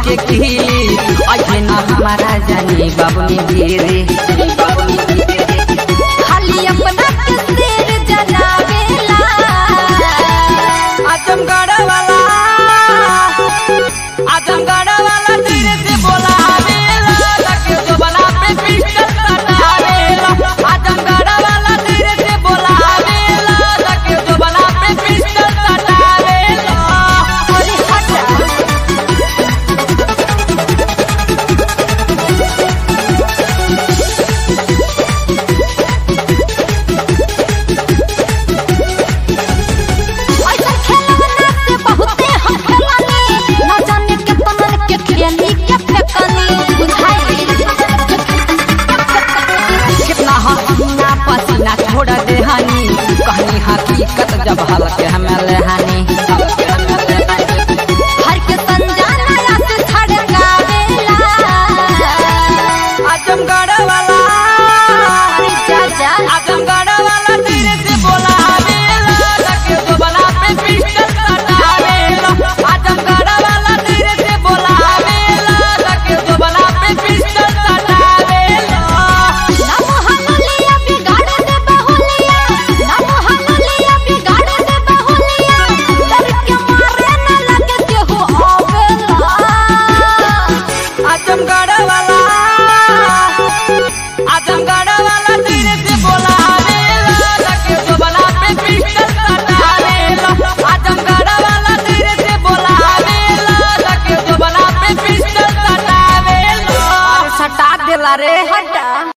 के खिली ऐसे न हमारा जानी बाबू गिरे खाली अपना के सिर जलावेला आजमगढ़ वाला आजमगढ़ वाला धीरे से बोला लगे जो बना पे पिस्टल सटावेला आजमगढ़ वाला धीरे से बोला लगे जो बना पे पिस्टल सटावेला अरे हटा ऐसा खेलवना से बहुते हम खेलानी न जाने के तमन के खेली के फेकनी बुझाई कितना हसीना पसीना छोड़ दे हनी कहनी हकीकत जब हल्के हमें लेहानी हर के संजाना या से छड़कावेला आजमगढ़ वाला अरे जा जा आजमगढ़ वाला धीरे से बोला लगे जो बना पे पिस्टल सटावेला आजमगढ़ वाला धीरे से बोला लगे जो बना पे पिस्टल सटावेला नम हनुलिया बिगाड़ दे बहुलिया नम हनुलिया बिगाड़ दे बहुलिया डर के मारे न लगे केहू आवेला आजमगढ़ वाला आजमगढ़ वाला धीरे से बोला लगे जो बना पे पिस्टल सटावेला आजमगढ़ वाला धीरे से बोला लगे जो बना पे पिस्टल सटावेला सटा देला रे हटा